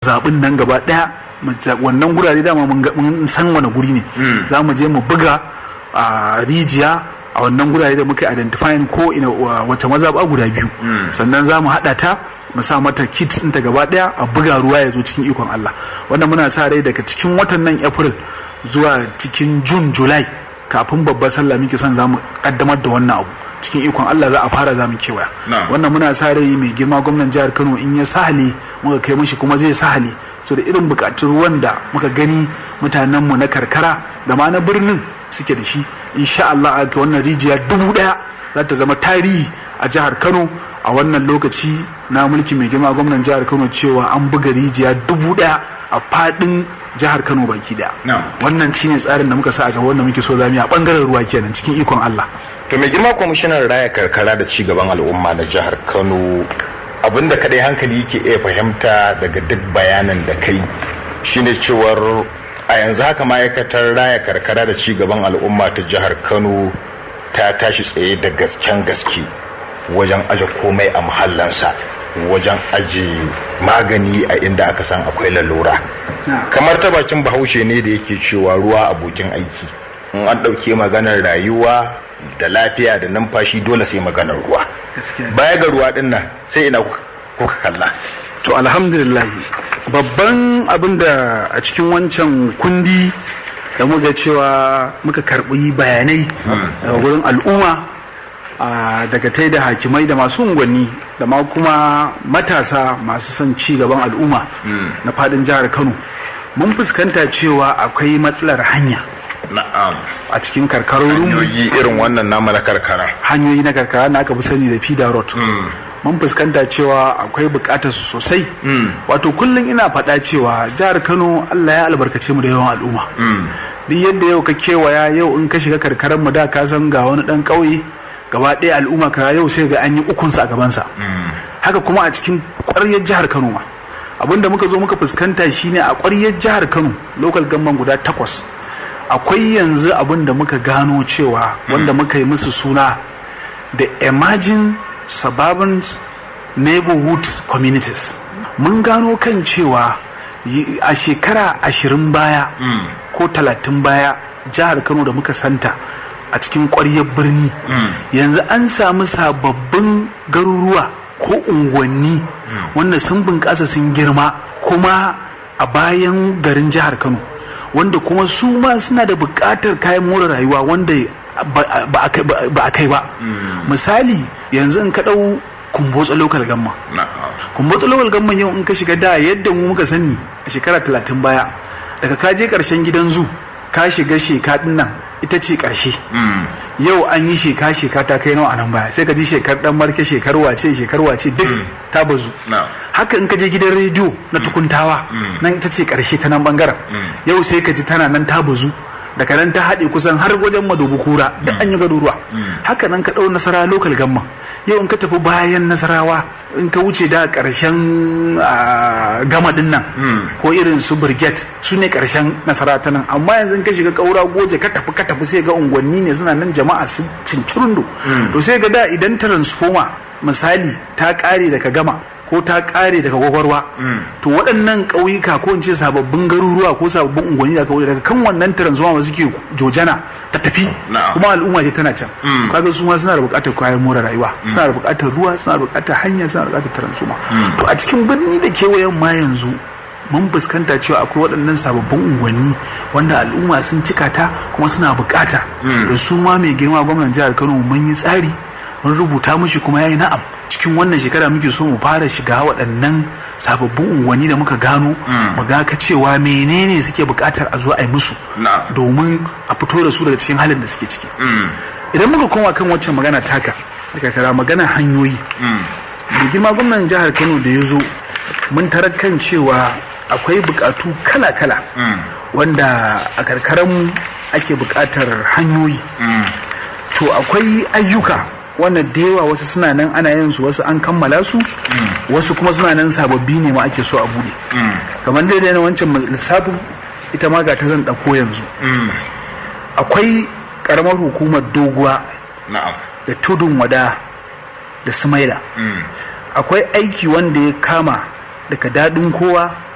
zaɓin nan gaba ɗaya wannan gurare dama mun san wani guri ne za mu je mu buga a rijiya a wannan gurare da muka identifying ko ina wata mazaɓa guda biyu sannan za mu haɗa ta mu sa mata kit ɗinta gaba ɗaya a buga ruwa ya zo cikin ikon Allah wannan muna sa rai daga cikin watan nan April zuwa cikin June July kafin babbar sallah muke son za mu kaddamar da wannan abu cikin ikon Allah za a fara za mu kewaya wannan muna sa rai mai girma gwamnan jihar Kano in ya sahale muka kai mishi kuma zai sahale so da irin bukatun ruwan da muka gani mutanen mu na karkara da ma na birnin suke da shi insha Allah a wannan rijiya dubu daya za ta zama tarihi a jihar Kano a wannan lokaci na mulki mai girma gwamnan jihar Kano cewa an buga rijiya dubu daya a fadin jihar Kano baki daya wannan shine tsarin da muka sa a gaba wanda muke so zamu yi a bangaren ruwa kenan cikin ikon Allah to mai girma kwamishinan raya karkara da ci gaban al'umma na jihar Kano abinda kadai hankali yake iya fahimta daga duk bayanan da kai shine cewar a yanzu haka ma'aikatar raya karkara da ci gaban al'umma ta jihar Kano ta tashi tsaye da gasken gaske wajen aje komai a muhallansa wajen aje magani a inda aka san akwai lalura kamar ta bakin bahaushe ne da yake cewa ruwa abokin aiki in an ɗauke maganar rayuwa da lafiya da numfashi dole sai maganar ruwa baya ga ruwa din nan sai ina kuka kalla to alhamdulillah babban abin da a cikin wancan kundi da muka cewa muka karbi bayanai daga wurin al'umma daga tai da hakimai da masu unguwanni da ma kuma matasa masu son ci gaban al'umma na fadin jihar kano mun fuskanta cewa akwai matsalar hanya na'am a cikin karkarorin hanyoyi irin wannan nama na karkara hanyoyi na karkara na aka fi sani da fida road mun fuskanta cewa akwai bukatar su sosai wato kullum ina faɗa cewa jihar kano allah ya albarkace mu da yawan al'umma duk yadda yau ka kewaya yau in ka shiga karkarar mu da ka san ga wani ɗan ƙauye gaba ɗaya al'umma ka yau sai ga an yi ukunsa a gabansa haka kuma a cikin ƙwaryar jihar kano ma abinda muka zo muka fuskanta shine a ƙwaryar jihar kano local gamban guda takwas akwai yanzu abin da muka gano cewa wanda muka yi musu suna da emerging suburban neighborhood communities mun gano kan cewa a shekara ashirin baya ko talatin baya jihar kano da muka santa a cikin ƙwaryar birni yanzu an samu sababbin garuruwa ko unguwanni wanda sun bunƙasa sun girma kuma a bayan garin jihar kano wanda kuma su ma suna da buƙatar kayan more rayuwa wanda ba a kai ba misali yanzu in ka ɗau kumbotsa local gamma kumbotsa local gamma yau in ka shiga da yadda mu muka sani a shekara talatin baya daga ka je ƙarshen gidan zu ka shiga sheka ɗin nan ita ce ƙarshe yau an yi sheka sheka ta kai nawa a nan baya sai ka ji shekar dan marke shekar wace shekar wace duk ta bazu haka in ka je gidan rediyo na tukuntawa nan ita ce ƙarshe ta nan bangaren yau sai ka ji tana nan ta bazu daga nan ta haɗe kusan har wajen madobu kura da an yi garuruwa haka nan ka ɗau nasara lokal gamma yau in ka tafi bayan nasarawa in ka wuce da ƙarshen gama ɗin nan ko irin su brigade su ne ƙarshen nasara ta nan amma yanzu in ka shiga ƙaura goje ka tafi ka tafi sai ga unguwanni ne suna nan jama'a su cincirundo to sai ga da idan transformer misali ta ƙare daga gama ko ta kare daga gwagwarwa to waɗannan ƙauyuka ko in ce sababbin garuruwa ko sababbin unguwanni da kauye daga kan wannan transformer suke jojana ta tafi kuma al'umma ce tana can kaga su ma suna da buƙatar kayan more rayuwa suna da buƙatar ruwa suna da buƙatar hanya suna da buƙatar transformer to a cikin birni da kewayen ma yanzu mun fuskanta cewa akwai waɗannan sababbin unguwanni wanda al'umma sun cika ta kuma suna buƙata da su ma mai girma gwamnan jihar Kano mun yi tsari mun rubuta mishi kuma yayi na'am cikin wannan shekara muke so mu fara shiga waɗannan sababbin unguwanni da muka gano mu ga ka cewa menene suke buƙatar a zo a yi musu domin a fito da su daga cikin halin da suke ciki idan muka koma kan waccan magana taka daga kara magana hanyoyi da girma gwamnan jihar kano da ya zo mun tarar kan cewa akwai buƙatu kala-kala wanda a karkaranmu ake buƙatar hanyoyi to akwai ayyuka wannan da yawa wasu suna nan ana yin su wasu an kammala su wasu kuma suna nan sababbi ne ma ake so a bude kamar daidai na wancan lissafin ita ma ga ta zan ɗauko yanzu akwai ƙaramar hukumar doguwa da tudun wada da sumaila akwai aiki wanda ya kama daga daɗin kowa